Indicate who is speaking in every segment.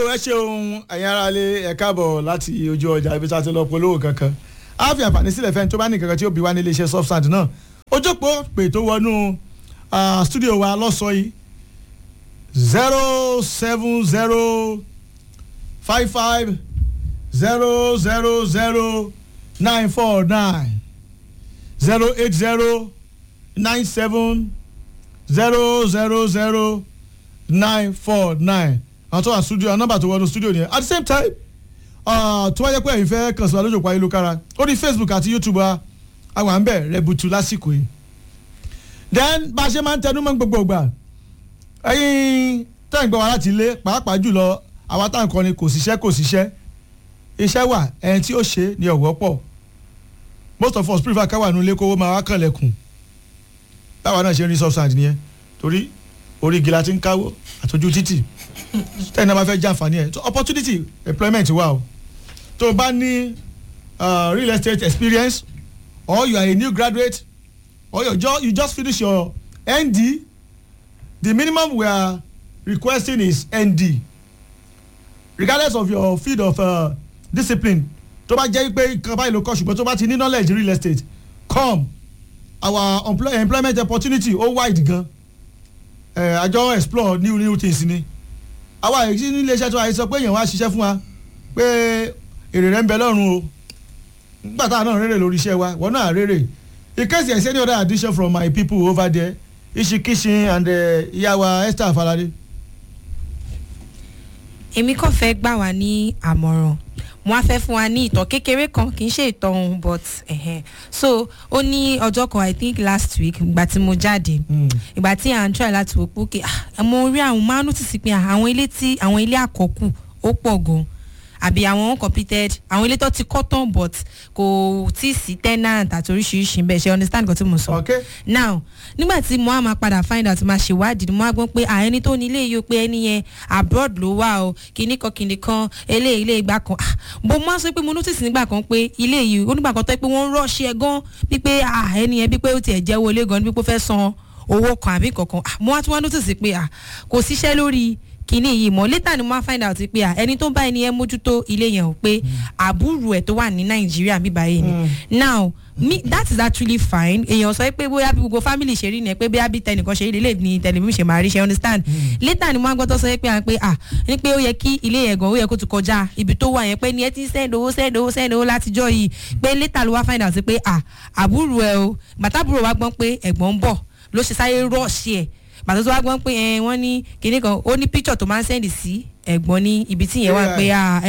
Speaker 1: ẹ ṣeun ẹ̀yin ará ilé ẹ káàbọ̀ láti ojú ọjà ibi tá a ti lọ polówó kankan á fi àǹfààní sílẹ̀ fẹ́ni tó bá ní kankan tí ó bí wá ní iléeṣẹ́ Softsand náà ojókòó pè tó wọnú studio wa lọ́sọ̀ọ́ yìí zero seven zero five five zero zero zero nine four nine zero eight zero nine seven zero zero zero nine four nine àwọn tó wà studio àwọn nọ́mbà tó wọnú studio nìyẹn at the same time tó wáyé pé ẹ̀yin fẹ́ kàn sí wa lójú òpó ayélujára ó ní Facebook àti YouTube wa àwọn à ń bẹ̀ rẹ̀bùtù lásìkò yìí then bá a ṣe máa ń tẹnu mọ́ gbogbo ìgbà ẹ̀yin tẹ́ ń gbọ́ wa láti ilé pàápàá jùlọ àwa tá à ń kọrin kò síṣẹ́ kò síṣẹ́ iṣẹ́ wà ẹni tí ó ṣe ni ọ̀wọ́ pọ̀ most of us prefer káwà nílé kówó máa wá kànlẹ̀kùn báwa náà ṣe ń rí Softsand nìyẹn torí orí igi la ti ń káwó àtọ́jú títì tẹ́yìn náà bá fẹ́ jàǹfààní ẹ̀ so opportunity employment wà o tó o bá ní real estate experience or you are a new graduate or you just, you just finish your ND the minimum we are requesting is ND regardless of your field of uh, discipline tó bá jẹ́ pé nǹkan báyìí ló kọ́ ṣùgbọ́n tó bá ti ní knowledge real estate come our employ employment opportunity ó wide gan àjọ uh, explore new new things ni àwa èyí ní iléeṣẹ́ tó àyè sọ pé èèyàn wá ṣiṣẹ́ fún wa pé èrè rẹ̀ ń bẹ lọ́rùn o nígbà táwọn náà rèrè lórí iṣẹ́ wa wọ́n náà rèrè in case there is any other addition from my people over there Ishikishin and ìyá wa Esther Afalade.
Speaker 2: èmi kàn fẹ́ gbà wá ní àmọ̀ràn mo á fẹ́ fún wa ní ìtàn kékeré kan kì í ṣe ìtàn ohun but uh-huh. so ó ní ọjọ́ kan i think last week ìgbà tí mo jáde ìgbà tí à ń try láti wò pé okay mo rí àwọn máa notice pé àwọn ilé tí àwọn ilé àkọ́kù ó pọ̀ gan àbí àwọn uncompleted àwọn ilé tó ti kọ́ tán but kò tí ì sí tenant àti oríṣiríṣi bẹ́ẹ̀ ṣe understand nǹkan tí mo sọ.
Speaker 1: okay.
Speaker 2: now nígbà tí mo á máa padà find out máa ṣèwádìí mo á gbọ́ pé àẹni tó ní ilé yìí ó pé ẹni yẹn abroad ló wà o kìíní kan kìíní kan eléyìí ilé ìgbà kan bó máa sọ pé mo notice nígbà kan pé ilé yìí onígbà kan tó pé wọ́n rush ẹ gan wípé ẹni yẹn bí pé ó tiẹ̀ jẹ́wọ́ ilé gan bí pé ó fẹ́ san owó kan àbí kankan mo á tún wá notice pé kò síṣẹ́ lórí kínní yìí mọ later ni mo máa find out pé ẹni tó bá ẹni yẹn mójútó ilé yẹn o pé àbúrò ẹ tó wà ní nàìjíríà bíbá yìí ni now me that is actually fine èèyàn sọ pé bóyá bí gbogbo family ṣe rí ni pé bóyá bí tẹnìkan ṣe rí lè ní tẹlifíṣàn ṣe máa rí ṣe understand later ni mo máa gbọ́ tó sọ pé à pé à ní pé ó yẹ kí ilé yẹn gan ó yẹ kó ti kọjá ibi tó wà yẹn pé ni ẹ ti send owó send owó send owó látijọ́ yìí pé later ló wá find out pé à àbúrò ẹ o gbàtàbúrò wa gbọ́n pé ẹ̀gbọ́n ń bọ̀ ló ṣe sáré rush ẹ̀ bàtà tó wá gbọ́n pé ẹ wọ́n ní kinní kan ó ní picture tó máa ń sẹ́ndì sí ẹ̀gbọ́n ní ibi tí yẹn wà pé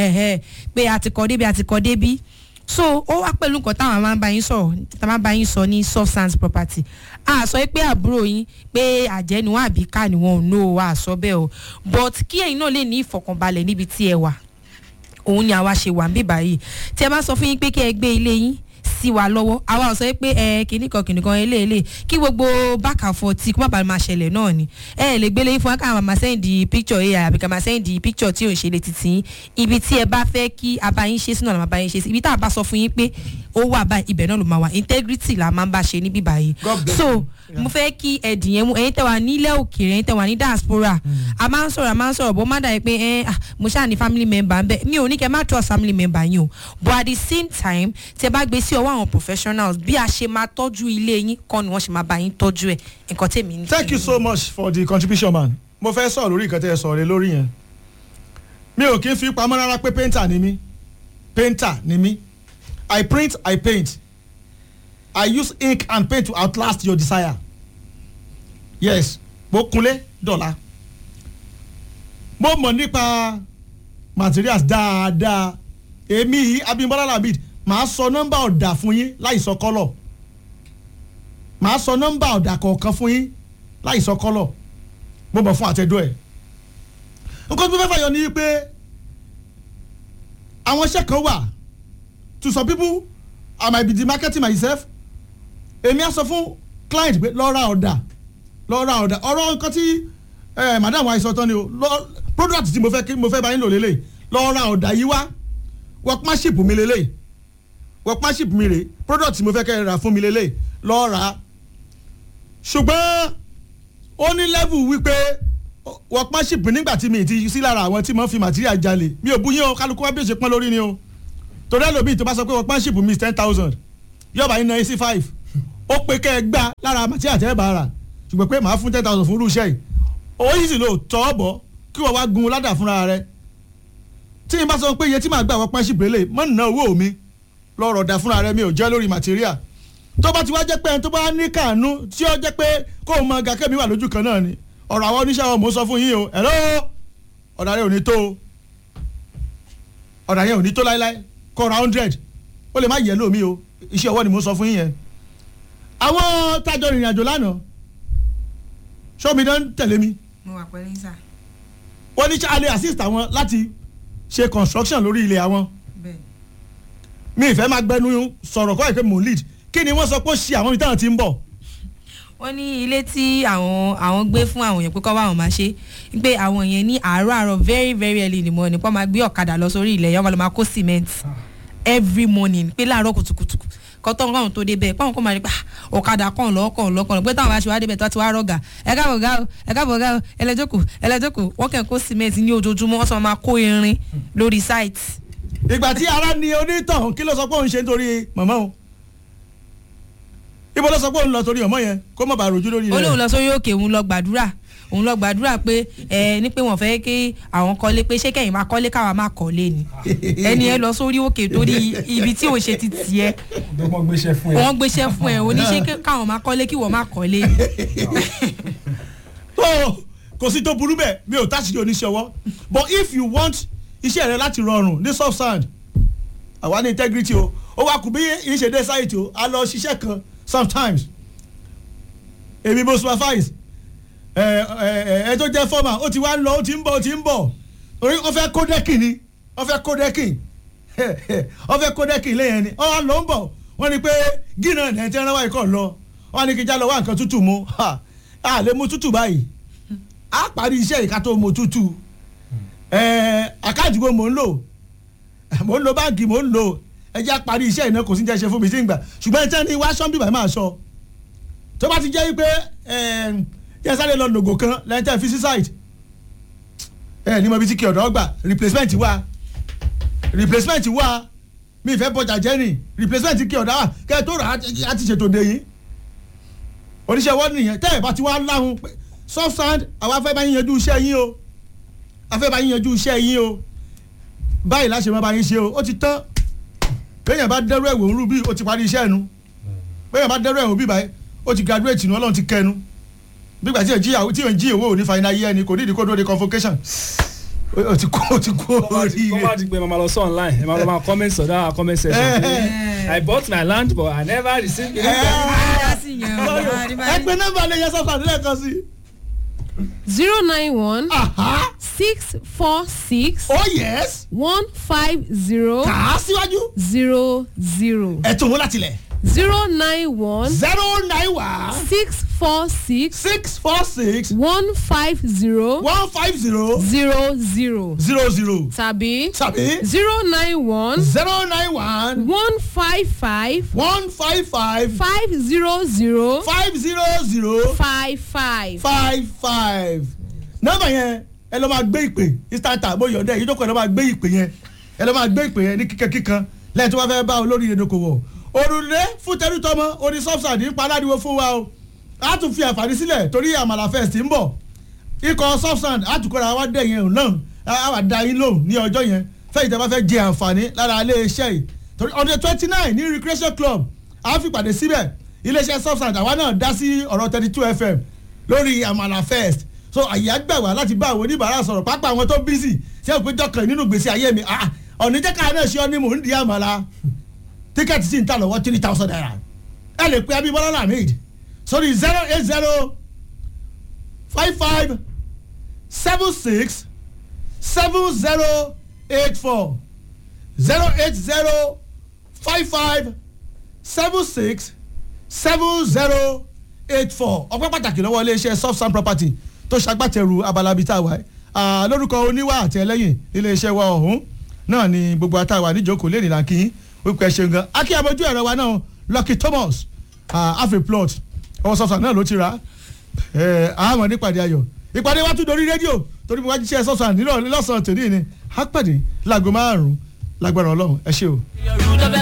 Speaker 2: pé a ti kọ́ débi a ti kọ́ débi so ó wá pẹ̀lú nǹkan táwọn máa ń bá yín sọ̀rọ̀ táwọn máa ń bá yín sọ ní Softsand property a sọ pé àbúrò yín pé àjẹ́ ni wọ́n àbí ká ni wọ́n ò nó a sọ bẹ́ẹ̀ o but kí ẹ̀yin náà lè ní ìfọ̀kànbalẹ̀ níbi tí ẹ wà òun ni àwa ṣe wà ń bíbá yìí tí ẹ bá sọ fún yín pé kí ẹ gbé ilé yín sí wa lọ́wọ́ àwa ò sọ pé ẹ kìíní kan kìíní kan eléèlé kí gbogbo back and forth kó má bàa máa ṣẹlẹ̀ náà ni ẹ lè gbélé fún wa ká máa sẹ́ndì picture ai àbí ká máa sẹ́ndì picture tí ò ń ṣe lè títí ibi tí ẹ bá fẹ́ kí a bá yín ṣe sínú àlọ́ bá yín ṣe sí ibi tá a bá sọ fún yín pé ó wà báyìí ibẹ̀ náà ló máa wà integrity la máa ń bá ṣe níbí báyìí so mo fẹ́ kí ẹ̀dìn yẹn mú ẹ̀yin tẹ́ wà nílẹ̀ òkèèrè ẹ̀yin tẹ́ wà ní diaspora a máa ń sọ̀rọ̀ a máa ń sọ̀rọ̀ bó má dàbí pé ẹ̀ mo ṣáà ní family member ń bẹ mi ò ní kẹ́ má trust family member yín o but at the same time tẹ́ bá gbé sí ọwọ́ àwọn professionals bí a ṣe máa tọ́jú ilé yín kọ́ ni wọ́n ṣe máa bá yín tọ́jú ẹ̀ nǹkan tèmi ní.
Speaker 1: thank you so much for the contribution man mo fẹ́ sọ̀rọ̀ lórí nǹkan tẹ́ ẹ sọ̀rọ̀ lórí yẹn mi ò kí ń fi pamọ́ rárá pé painter ni mí painter ni mí I print I paint I use ink and paint to outlast your desire yes mo kunlé dọ̀la mo mọ̀ nípa materials dáadáa èmi yìí Abímbọ́lá Labid màá sọ nọ́mbà ọ̀dà fún yín láì sọ kọ́lọ̀ màá sọ nọ́mbà ọ̀dà kọ̀ọ̀kan fún yín láì sọ kọ́lọ̀ mo mọ̀ fún àtẹ̀dọ́ ẹ̀ nǹkan tó fẹ́ fàyọ ni pé àwọn iṣẹ́ kan wà to some people I might be marketing myself èmi á sọ fún client pé lọ ra ọ̀dà lọ ra ọ̀dà ọ̀rọ̀ nǹkan tí madam wa sọ tán ni o product tí mo fẹ́ kí mo fẹ́ bá yín lò lélẹ̀ lọ ra ọ̀dà yìí wá workmanship mi lélẹ̀ workmanship mi rè product tí mo fẹ́ kẹ́ ẹ rà fún mi lélẹ̀ lọ rà á ṣùgbọ́n ó ní level wípé workmanship nígbà tí mi ti sí lára àwọn tí mo fi material jalè mi ò bú yín o kálukú wá bí o ṣe pọ́n lórí ni o torí ẹlòmíì tó bá sọ pé workmanship mi is ten thousand yọba yín na ac five ó pé kẹ́ ẹ gbá lára material tẹ́ ẹ bá rà ṣùgbọ́n pé màá fún ten thousand fún irú iṣẹ́ yìí owó yìí sì lò tọ́ ọ bọ̀ kí wọ́n wá gun ládà fúnra rẹ̀ tí n bá sọ pé iye tí màá gbà workmanship rẹ̀ mọ́ nà owó mi lọ́rọ̀ dà fúnra rẹ̀ mi ò jẹ́ lórí material tó bá ti wá jẹ́ pé ẹni tó bá ní kànú tí ó jẹ́ pé kó o mọ gàkẹ́ mi wà lójú kan náà ni ọ̀rọ̀ àwọn oníṣẹ́ wọn mò ń sọ fún yín o ẹ̀rọ ọ̀dà rẹ̀ ò ní tó o ọ̀dà yẹn ò ní tó láéláé kọ́ ra hundred ó lè má yẹ lómi o iṣẹ́ ọwọ́ ni mò ń sọ fún yín yẹn. àwọn tájọ rìnrìn àjò lánàá sọ́mi náà ń tẹ̀lé mi
Speaker 2: mo wà pẹ̀lú sà
Speaker 1: wọ́n ní alẹ́ assist àwọn láti ṣe construction lórí ilẹ̀ àwọn
Speaker 2: bẹ́ẹ̀
Speaker 1: mi ìfẹ́ máa gbẹnu sọ̀rọ̀ kọ́ ẹ̀ pé mò ń lead kí ni wọ́n sọ pé ó ṣe àwọn ibi táwọn ti ń bọ̀
Speaker 2: wọ́n ní ilé tí àwọn àwọn gbé fún àwọn yẹn pé kọ́ bá wọn máa ṣe pé àwọn yẹn ní àárọ̀ àárọ̀ very very early in the morning pọ́n máa gbé ọ̀kadà lọ sórí ilẹ̀ yẹn wọ́n lọ máa kó cement every morning pé láàárọ̀ kùtùkùtù kọ́tọ́ káwọn tó débẹ̀ pọ́n kọ́ máa rí pé ah, ọ̀kadà kàn lọ́kàn lọ́kàn pé táwọn bá ṣe wá débẹ̀ tó ti wá rọ̀gà ẹ káàbọ̀ gá o ẹ káàbọ̀ gá o ẹlẹ́jọ́kù ẹlẹ́jọ́kù wọ́n kàn kó cement ní ojoojúmọ́ wọ́n sọ máa kó irin lórí site
Speaker 1: ìgbà tí ara ni onítàn kí ló sọ pé òun ṣe nítorí màmá o ibo ló sọ pé òun lọ torí ọmọ yẹn kó má bàa rojú lórí
Speaker 2: ó lóun
Speaker 1: rẹ
Speaker 2: lọ sórí òkè òun lọ gbàdúrà òun lọ gbàdúrà pé ẹ ní pé wọn fẹ́ kí àwọn kọ́lé pé ṣé kẹ́yìn máa kọ́lé káwa máa kọ́lé ni ẹni ẹ lọ sórí òkè torí ibi tí ò ṣe ti tiẹ̀
Speaker 3: dọ́gbọ́n gbéṣẹ́ fún ẹ.
Speaker 2: wọ́n gbéṣẹ́ fún ẹ oníṣẹ́ káwọn máa kọ́lé kí wọ́n máa kọ́lé ni.
Speaker 1: tó kò sí tó burú bẹ́ẹ̀ mi ò táṣìlì oníṣẹ́ ọwọ́ but if you want iṣẹ́ rẹ láti rọrùn ní soft sand àwa ní integrity o ó wá kù bí ìṣèdè site o a lọ ṣiṣẹ́ kan sometimes èmi mo supervise ẹ ẹ ẹ tó jẹ́ former ó ti wá ń lọ ó ti ń bọ̀ ó ti ń bọ̀ orí wọ́n fẹ́ kó dẹ́kì ni wọ́n fẹ́ kó dẹ́kì wọ́n fẹ́ kó dẹ́kì lẹ́yìn ni wọ́n lọ ń bọ̀ wọ́n ní pé gínà ẹ̀ tí ẹran wáyé kọ̀ lọ wọ́n ní kí já lọ wá nǹkan tútù mu ha a lè mu tútù báyìí a parí iṣẹ́ ìka tó mu tútù ẹ̀ àkáàdìgbò mò ń lò mò ń lo báàgì mò ń lò ẹ jẹ́ àparí iṣẹ́ ìná kò sí jẹ́ ṣe fún mi sí ìgbà ṣùgbọ́n ẹ tẹ́ ní wá ṣọ́ńbì báyìí máa sọ tó bá ti jẹ́ wípé yẹn sáré lọ lògò kan lẹ́yìn tẹ́ fi sí site ẹ ní mo bí tí kí ọ̀dọ́ gbà replacement wà replacement wà mi ìfẹ́ bọjà jẹ́ ni replacement kí ọ̀dọ́ wà kẹ́ ẹ tó rà á ti ṣètò dé yìí oníṣẹ́ wọ́n nìyẹn tẹ́ ẹ bá ti wá láhùn pé soft sand àwa fẹ́ bá yín yanjú iṣẹ́ yín o afẹ́ bá yín yanjú iṣẹ́ yín o báyìí láṣẹ máa bá yín ṣe o ó ti tán béèyàn bá dẹ́rù ẹ̀wò ń rú bí o ti parí iṣẹ́ ẹnu béèyàn bá dẹ́rù ẹ̀wò bí báyìí o ti graduate nu ọlọ́run ti kẹnu bígbà tí yẹn jí tí yẹn jí owó òní fa iná yé ẹni kò ní ìdíkó dóde convocation o ti kó o ti kó orí
Speaker 3: kọ́ máa
Speaker 1: rẹ.
Speaker 3: di pé màmá lọ sọ online ẹ máa lọ máa comment sọ̀dọ̀ àwọn comment section pé I bought my land but I never received it.
Speaker 1: ẹ pé nọ́mbà lè yẹ sọ́kàn nílẹ̀ kan sí.
Speaker 4: zero nine one
Speaker 1: Aha.
Speaker 4: six four six
Speaker 1: oh yes
Speaker 4: one five zero
Speaker 1: kà á síwájú
Speaker 4: zero zero
Speaker 1: ẹ̀ tó wọn láti lẹ̀
Speaker 4: zero nine one
Speaker 1: zero nine one
Speaker 4: six four six
Speaker 1: six four six
Speaker 4: one five zero
Speaker 1: one five zero
Speaker 4: zero zero
Speaker 1: zero zero
Speaker 4: tàbí
Speaker 1: tàbí
Speaker 4: zero nine one
Speaker 1: zero nine one
Speaker 4: one five five
Speaker 1: one five five
Speaker 4: five zero zero
Speaker 1: five zero zero
Speaker 4: five five.
Speaker 1: five five nọ́mbà yẹn ẹ lọ máa gbé ìpè instanta bóyá ọdẹ yìí tó kọ ẹ lọ máa gbé ìpè yẹn ẹ lọ máa gbé ìpè yẹn ní kíkan kíkan lẹ́yìn tó bá fẹ́ bá olórí ìdókòwò òrùlé fún tẹrútọmọ oní subsidy ń paládìwọ fún wa o a tún fi àǹfààní sílẹ̀ torí àmàlà fest ń bọ̀ ikọ̀ substand a tún kọ́ra wa dẹ̀ yẹn náà a wà da yín lóhùn ní ọjọ́ yẹn fẹ́yìí tẹ́ bá fẹ́ jẹ àǹfààní lára ilé iṣẹ́ yìí torí ọdún twenty nine ní recreation club a fi pàdé síbẹ̀ iléeṣẹ́ substand àwa náà dá sí ọ̀rọ̀ thirty two fm lórí àmàlà fest so àyè àgbà wá láti bá àwọn oníbàárà sọ̀rọ̀ pápá àwọn tó bísì ṣé o pé jọkàn nínú gbèsè ayé mi ah ọ̀nìjẹ́ka náà ṣe ọ́ ní mò ń di àmàlà tíkẹ́ẹ̀tì sì ń tà lọ́wọ́ three thousand naira ẹ lè pe abimọ́lá lamid sórí zero eight zero five five seven six seven zero eight four zero eight zero five five seven six seven zero eight four ọpẹ́ pàtàkì lọ́wọ́ iléeṣẹ́ soft sand property tó ṣagbátẹrù abalabi tá a wà ẹ́ lórúkọ oníwà àti ẹlẹ́yìn iléeṣẹ́ wa ọ̀hún náà ni gbogbo àtàwà níjókòó lè nìlà kí wípé ẹ ṣeun gan akí abojú ẹ̀rọ wa náà lucky thomas half a plot ọwọ́ soft sand náà ló ti rà á àmọ́ nípàdé ayọ̀ ìpàdé wa tún dorí rédíò torí mo wá jíṣẹ́ sọ́sàn nílò lọ́sàn-án tòní ni á pàdé láago márùn-ún lágbára ọlọ́run ẹ ṣé o.
Speaker 5: Your root of